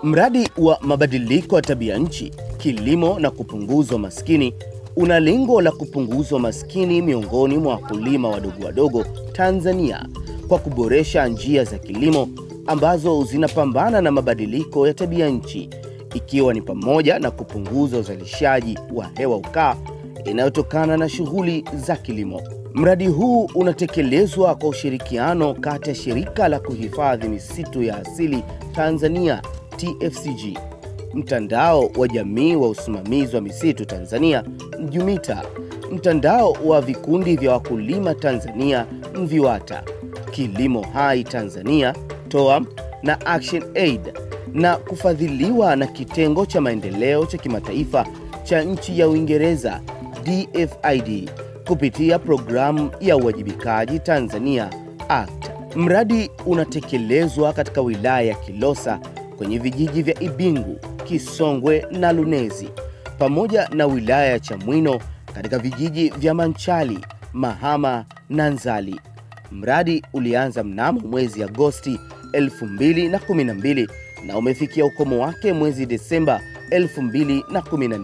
Mradi wa mabadiliko ya tabia nchi, kilimo na kupunguza umaskini una lengo la kupunguza umaskini miongoni mwa wakulima wadogo wadogo Tanzania kwa kuboresha njia za kilimo ambazo zinapambana na mabadiliko ya tabia nchi, ikiwa ni pamoja na kupunguza uzalishaji wa hewa ukaa inayotokana na shughuli za kilimo. Mradi huu unatekelezwa kwa ushirikiano kati ya Shirika la Kuhifadhi Misitu ya Asili Tanzania TFCG, Mtandao wa Jamii wa Usimamizi wa Misitu Tanzania MJUMITA, Mtandao wa Vikundi vya Wakulima Tanzania MVIWATA, Kilimo Hai Tanzania TOAM na Action Aid na kufadhiliwa na Kitengo cha Maendeleo cha Kimataifa cha nchi ya Uingereza DFID kupitia programu ya uwajibikaji Tanzania ACT. Mradi unatekelezwa katika wilaya ya Kilosa kwenye vijiji vya Ibingu, Kisongwe na Lunezi pamoja na wilaya ya Chamwino katika vijiji vya Manchali, Mahama na Nzali. Mradi ulianza mnamo mwezi Agosti 2012 na umefikia ukomo wake mwezi Desemba 2014.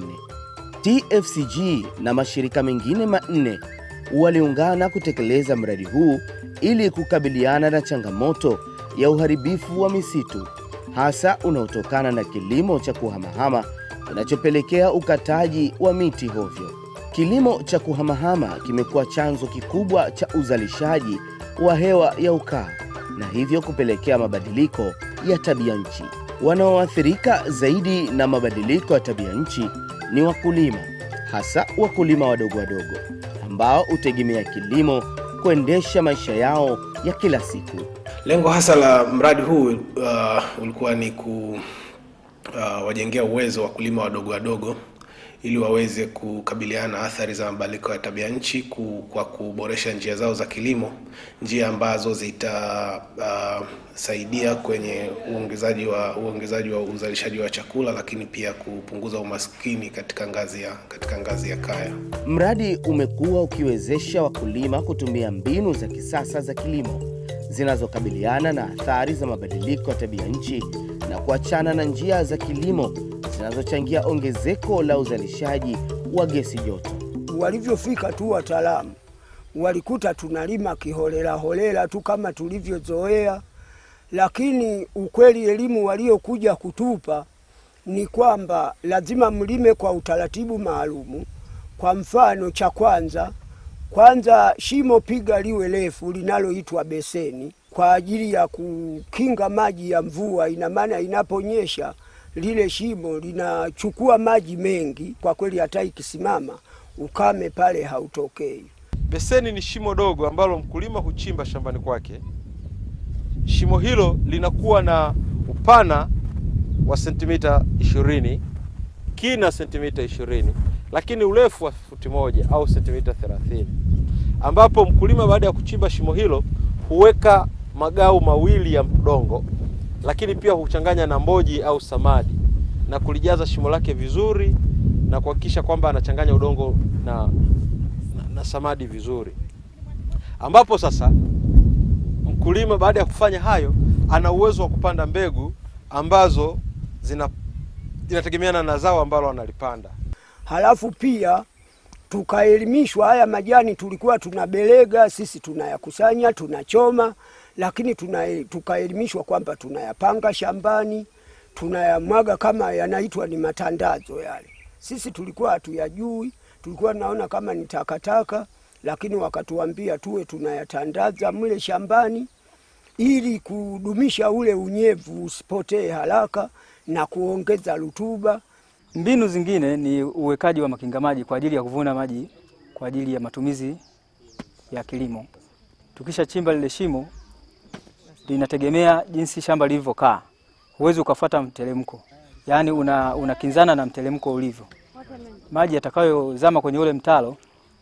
TFCG na mashirika mengine manne waliungana kutekeleza mradi huu ili kukabiliana na changamoto ya uharibifu wa misitu hasa unaotokana na kilimo cha kuhamahama kinachopelekea ukataji wa miti hovyo. Kilimo cha kuhamahama kimekuwa chanzo kikubwa cha uzalishaji wa hewa ya ukaa na hivyo kupelekea mabadiliko ya tabia nchi. Wanaoathirika zaidi na mabadiliko ya tabia nchi ni wakulima, hasa wakulima wadogo wadogo ambao hutegemea kilimo kuendesha maisha yao ya kila siku. Lengo hasa la mradi huu uh, ulikuwa ni ku uh, wajengea uwezo wakulima wadogo wadogo ili waweze kukabiliana na athari za mabadiliko ya tabia nchi ku, kwa kuboresha njia zao za kilimo, njia ambazo zitasaidia uh, kwenye uongezaji wa uongezaji wa uzalishaji wa chakula, lakini pia kupunguza umaskini katika ngazi ya katika ngazi ya kaya. Mradi umekuwa ukiwezesha wakulima kutumia mbinu za kisasa za kilimo zinazokabiliana na athari za mabadiliko ya tabia nchi na kuachana na njia za kilimo zinazochangia ongezeko la uzalishaji wa gesi joto. Walivyofika tu wataalamu walikuta tunalima kiholela holela tu kama tulivyozoea, lakini ukweli elimu waliokuja kutupa ni kwamba lazima mlime kwa utaratibu maalumu. Kwa mfano, cha kwanza kwanza, shimo piga liwe refu linaloitwa beseni kwa ajili ya kukinga maji ya mvua. Ina maana inaponyesha lile shimo linachukua maji mengi, kwa kweli hata ikisimama ukame pale hautokei. Beseni ni shimo dogo ambalo mkulima huchimba shambani kwake. Shimo hilo linakuwa na upana wa sentimita ishirini, kina sentimita ishirini, lakini urefu wa futi moja au sentimita thelathini, ambapo mkulima baada ya kuchimba shimo hilo huweka magau mawili ya udongo, lakini pia huchanganya na mboji au samadi na kulijaza shimo lake vizuri na kuhakikisha kwamba anachanganya udongo na, na, na samadi vizuri, ambapo sasa mkulima baada ya kufanya hayo ana uwezo wa kupanda mbegu ambazo zina zinategemeana na zao ambalo analipanda. Halafu pia tukaelimishwa, haya majani tulikuwa tunabelega sisi, tunayakusanya tunachoma, lakini tuna, tukaelimishwa kwamba tunayapanga shambani tunayamwaga kama yanaitwa ni matandazo yale. Sisi tulikuwa hatuyajui, tulikuwa tunaona kama ni takataka, lakini wakatuambia tuwe tunayatandaza mle shambani ili kudumisha ule unyevu usipotee haraka na kuongeza rutuba. Mbinu zingine ni uwekaji wa makinga maji kwa ajili ya kuvuna maji kwa ajili ya matumizi ya kilimo. Tukisha chimba lile shimo, linategemea jinsi shamba lilivyokaa huwezi ukafuata mteremko, yaani una unakinzana na mteremko ulivyo. Maji yatakayozama kwenye ule mtaro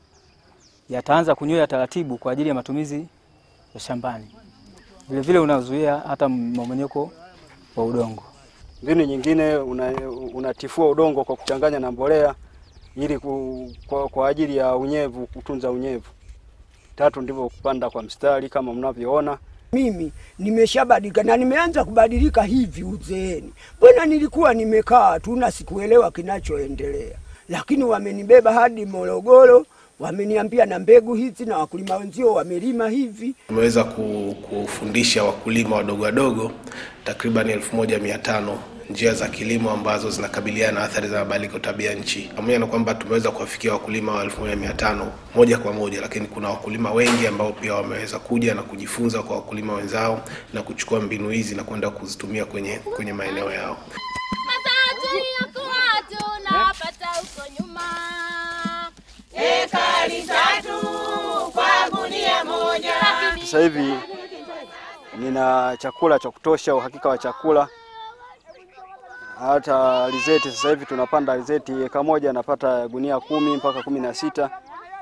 yataanza kunywea taratibu kwa ajili ya matumizi ya shambani. Vilevile unazuia hata mmomonyoko wa udongo. Mbinu nyingine unatifua una udongo kwa kuchanganya na mbolea ili ku, kwa, kwa ajili ya unyevu, kutunza unyevu. Tatu ndivyo kupanda kwa mstari kama mnavyoona, Mimi nimeshabadilika na nimeanza kubadilika hivi uzeeni. Mbona nilikuwa nimekaa tu na sikuelewa kinachoendelea, lakini wamenibeba hadi Morogoro, wameniambia na mbegu hizi na wakulima wenzio wamelima hivi. Tumeweza ku- kufundisha wakulima wadogo wadogo takriban elfu moja mia tano njia za kilimo ambazo zinakabiliana na athari za mabadiliko ya tabia nchi. Pamoja na kwamba tumeweza kuwafikia wakulima wa elfu moja mia tano moja kwa moja, lakini kuna wakulima wengi ambao pia wameweza kuja na kujifunza kwa wakulima wenzao na kuchukua mbinu hizi na kwenda kuzitumia kwenye, kwenye maeneo yao. Mazao tuliyokuwa tunapata huko nyuma, ekari tatu kwa gunia moja. Sasa hivi nina chakula cha kutosha, uhakika wa chakula. Hata alizeti sasa hivi tunapanda alizeti, eka moja napata gunia kumi mpaka kumi na sita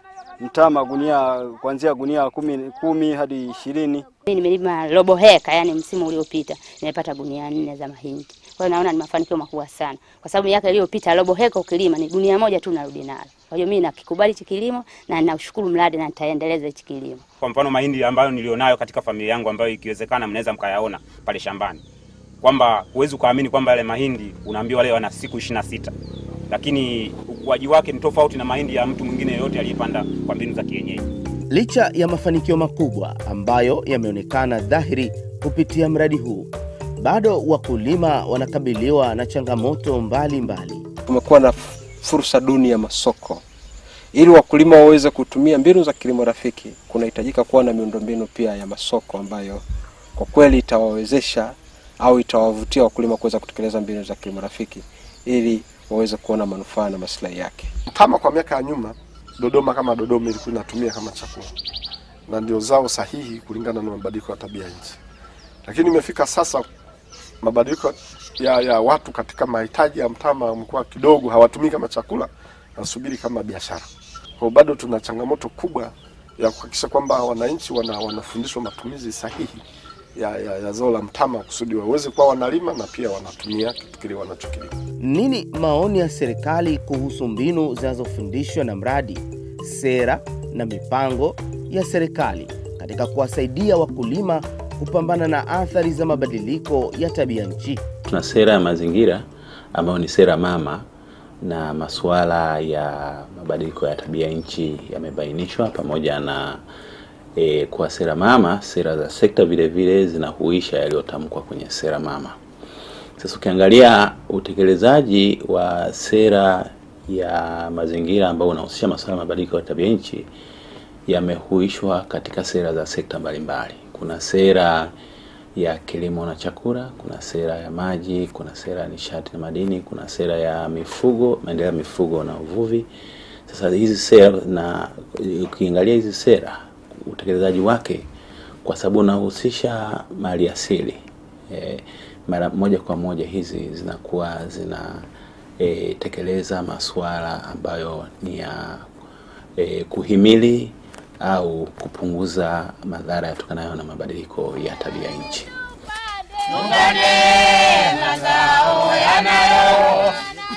mtama gunia kuanzia gunia kumi, kumi hadi ishirini. Mimi nimelima robo heka, yani msimu uliopita nimepata gunia nne za mahindi. Kwa hiyo naona ni mafanikio makubwa sana, kwa sababu miaka iliyopita robo heka ukilima ni gunia moja tu unarudi nalo. Kwa hiyo mimi nakikubali hichi kilimo na ninashukuru mradi na nitaendeleza hichi kilimo. Kwa mfano mahindi ambayo nilionayo katika familia yangu ambayo ikiwezekana mnaweza mkayaona pale shambani, kwamba huwezi ukaamini kwamba yale mahindi unaambiwa leo yana siku ishirini na sita lakini ukuaji wake ni tofauti na mahindi ya mtu mwingine yoyote aliyepanda kwa mbinu za kienyeji. Licha ya mafanikio makubwa ambayo yameonekana dhahiri kupitia mradi huu, bado wakulima wanakabiliwa na changamoto mbalimbali mbali. kumekuwa na fursa duni ya masoko. Ili wakulima waweze kutumia mbinu za kilimo rafiki, kunahitajika kuwa na miundombinu pia ya masoko ambayo kwa kweli itawawezesha au itawavutia wakulima kuweza kutekeleza mbinu za kilimo rafiki ili waweze kuona manufaa na maslahi yake. Mtama kwa miaka ya nyuma, Dodoma kama Dodoma ilikuwa inatumia kama chakula na ndio zao sahihi kulingana na mabadiliko ya tabia nchi, lakini imefika sasa mabadiliko ya, ya watu katika mahitaji ya mtama yamekuwa kidogo, hawatumii kama chakula, nasubiri kama biashara. Kwa hiyo bado tuna changamoto kubwa ya kuhakikisha kwamba wananchi wana, wanafundishwa matumizi sahihi ya, ya, ya zao la mtama kusudi waweze kuwa wanalima na pia wanatumia kitu kile wanachokilima. Nini maoni ya serikali kuhusu mbinu zinazofundishwa na mradi, sera na mipango ya serikali katika kuwasaidia wakulima kupambana na athari za mabadiliko ya tabia nchi? Tuna sera ya mazingira ambayo ni sera mama na masuala ya mabadiliko ya tabia nchi yamebainishwa pamoja na e, kwa sera mama, sera za sekta vile vile zinahuisha yaliyotamkwa kwenye sera mama. Sasa ukiangalia utekelezaji wa sera ya mazingira ambao unahusisha masuala ya mabadiliko ya tabia nchi yamehuishwa katika sera za sekta mbalimbali. Kuna sera ya kilimo na chakula, kuna sera ya maji, kuna sera ya nishati na madini, kuna sera ya mifugo, maendeleo ya mifugo na uvuvi. Sasa hizi sera na ukiangalia hizi sera utekelezaji wake, kwa sababu unahusisha mali asili e, mara moja kwa moja hizi zinakuwa zina e, tekeleza masuala ambayo ni ya e, kuhimili au kupunguza madhara yatokanayo na mabadiliko ya tabia nchi. Tungane mazao yanayo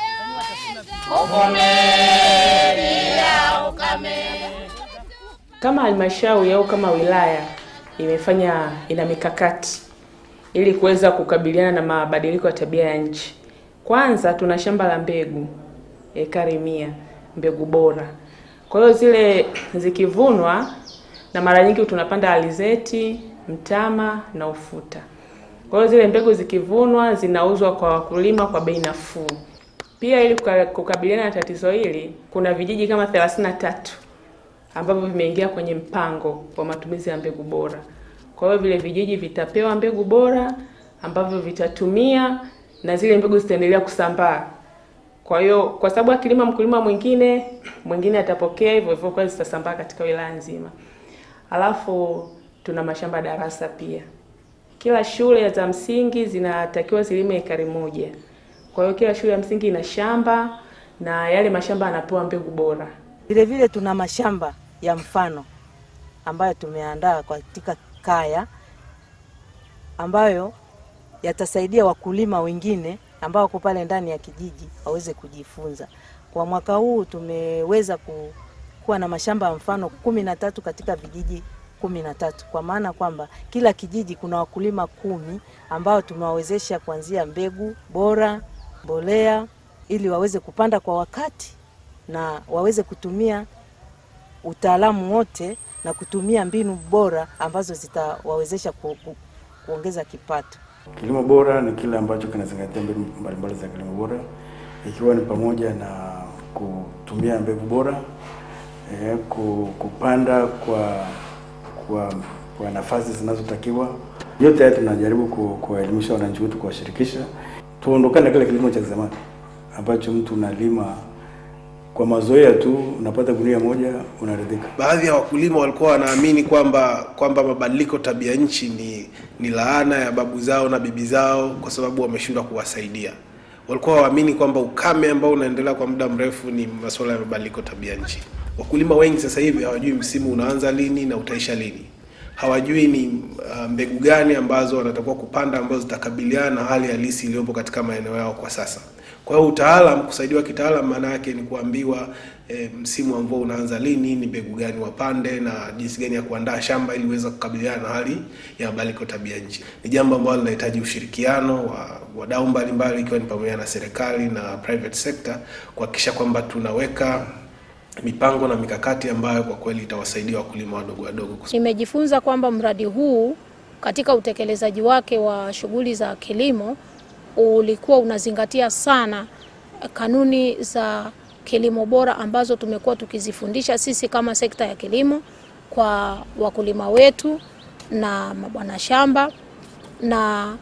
kuvumilia ukame. Kama halmashauri au kama wilaya imefanya ina mikakati ili kuweza kukabiliana na mabadiliko ya tabia ya nchi. Kwanza tuna shamba la mbegu ekari mia mbegu bora. Kwa hiyo zile zikivunwa, na mara nyingi tunapanda alizeti, mtama na ufuta. Kwa hiyo zile mbegu zikivunwa zinauzwa kwa wakulima kwa bei nafuu. Pia ili kuka- kukabiliana na tatizo hili, kuna vijiji kama 33 ambavyo vimeingia kwenye mpango wa matumizi ya mbegu bora. Kwa hiyo vile vijiji vitapewa mbegu bora ambavyo vitatumia na zile mbegu zitaendelea kusambaa. Kwa hiyo kwa sababu akilima mkulima mwingine mwingine atapokea hivyo hivyo, kwa hiyo zitasambaa katika wilaya nzima. Alafu tuna mashamba darasa pia. Kila shule za msingi zinatakiwa zilime ekari moja. Kwa hiyo kila shule ya msingi ina shamba na yale mashamba yanapewa mbegu bora. Vile vile tuna mashamba ya mfano ambayo tumeandaa katika kaya ambayo yatasaidia wakulima wengine ambao wako pale ndani ya kijiji waweze kujifunza. Kwa mwaka huu tumeweza ku, kuwa na mashamba ya mfano kumi na tatu katika vijiji kumi na tatu kwa maana kwamba kila kijiji kuna wakulima kumi ambao tumewawezesha kuanzia mbegu bora, mbolea ili waweze kupanda kwa wakati na waweze kutumia utaalamu wote na kutumia mbinu bora ambazo zitawawezesha ku, ku, kuongeza kipato. Kilimo bora ni kile ambacho kinazingatia mbinu mbalimbali za kilimo bora ikiwa ni pamoja na kutumia mbegu bora eh, ku- kupanda kwa kwa, kwa nafasi zinazotakiwa. Yote haya tunajaribu ku- kuwaelimisha wananchi wetu, kuwashirikisha, tuondokane na kile kilimo cha zamani ambacho mtu unalima kwa mazoea tu, unapata gunia moja unaridhika. Baadhi ya wakulima walikuwa wanaamini kwamba kwamba mabadiliko tabia nchi ni, ni laana ya babu zao na bibi zao kwa sababu wameshindwa kuwasaidia. Walikuwa waamini kwamba ukame ambao unaendelea kwa muda mrefu ni masuala ya mabadiliko tabia nchi. Wakulima wengi sasa hivi hawajui msimu unaanza lini na utaisha lini. Hawajui ni uh, mbegu gani ambazo wanatakiwa kupanda ambazo zitakabiliana na hali halisi iliyopo katika maeneo yao kwa sasa. Kwa hiyo utaalam, kusaidiwa kitaalam, maana yake ni kuambiwa e, msimu wa mvua unaanza lini, ni mbegu gani wapande na jinsi gani ya kuandaa shamba ili uweze kukabiliana na hali ya mabadiliko tabia nchi. Ni jambo ambalo linahitaji ushirikiano wa wadau mbalimbali, ikiwa ni pamoja na serikali na private sector kuhakikisha kwamba tunaweka mipango na mikakati ambayo kwa kweli itawasaidia wakulima wadogo wadogo. Nimejifunza kwamba mradi huu katika utekelezaji wake wa shughuli za kilimo ulikuwa unazingatia sana kanuni za kilimo bora ambazo tumekuwa tukizifundisha sisi kama sekta ya kilimo kwa wakulima wetu na mabwana shamba, na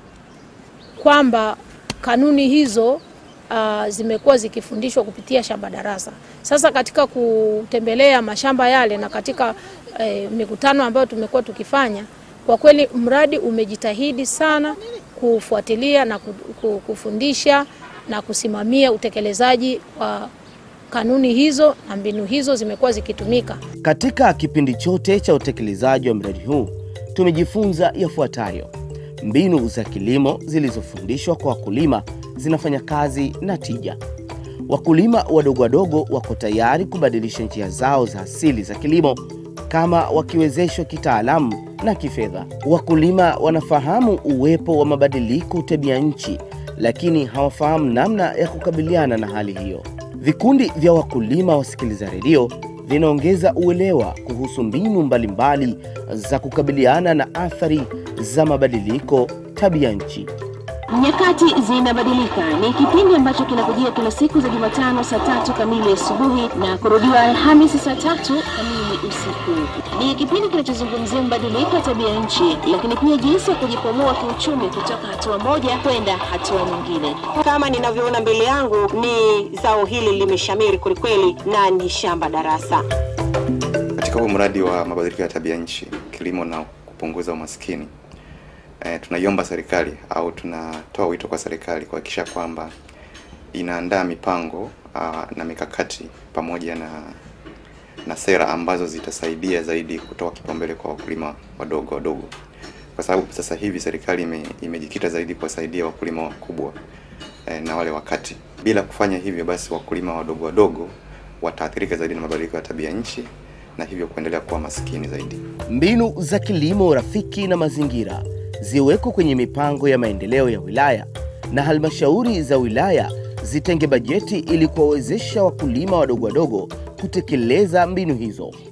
kwamba kanuni hizo uh, zimekuwa zikifundishwa kupitia shamba darasa. Sasa katika kutembelea mashamba yale na katika eh, mikutano ambayo tumekuwa tukifanya, kwa kweli mradi umejitahidi sana kufuatilia na ku- ku- kufundisha na kusimamia utekelezaji wa kanuni hizo na mbinu hizo zimekuwa zikitumika. Katika kipindi chote cha utekelezaji wa mradi huu tumejifunza yafuatayo: mbinu za kilimo zilizofundishwa kwa wakulima zinafanya kazi na tija. Wakulima wadogo wadogo wako tayari kubadilisha njia zao za asili za kilimo kama wakiwezeshwa kitaalamu na kifedha. Wakulima wanafahamu uwepo wa mabadiliko tabia nchi, lakini hawafahamu namna ya kukabiliana na hali hiyo. Vikundi vya wakulima wasikiliza redio vinaongeza uelewa kuhusu mbinu mbalimbali za kukabiliana na athari za mabadiliko tabia nchi. Nyakati zinabadilika ni kipindi ambacho kinakujia kila siku za Jumatano saa tatu kamili asubuhi na kurudiwa Alhamisi saa tatu kamili usiku. Ni kipindi kinachozungumzia mabadiliko ya tabia nchi, lakini pia jinsi ya kujikwamua kiuchumi kutoka hatua moja kwenda hatua nyingine. Kama ninavyoona mbele yangu ni zao hili limeshamiri kwelikweli na ni shamba darasa. Katika huu mradi wa mabadiliko ya tabia nchi, kilimo na kupunguza umaskini, e, tunaiomba serikali au tunatoa wito kwa serikali kuhakikisha kwamba inaandaa mipango aa, na mikakati pamoja na na sera ambazo zitasaidia zaidi kutoa kipaumbele kwa wakulima wadogo wadogo, kwa sababu sasa hivi serikali ime, imejikita zaidi kuwasaidia wakulima wakubwa e, na wale wakati. Bila kufanya hivyo, basi wakulima wadogo wadogo wataathirika zaidi na mabadiliko ya tabia nchi na hivyo kuendelea kuwa maskini zaidi. Mbinu za kilimo rafiki na mazingira ziwekwe kwenye mipango ya maendeleo ya wilaya na halmashauri za wilaya zitenge bajeti ili kuwawezesha wakulima wadogo wadogo kutekeleza mbinu hizo.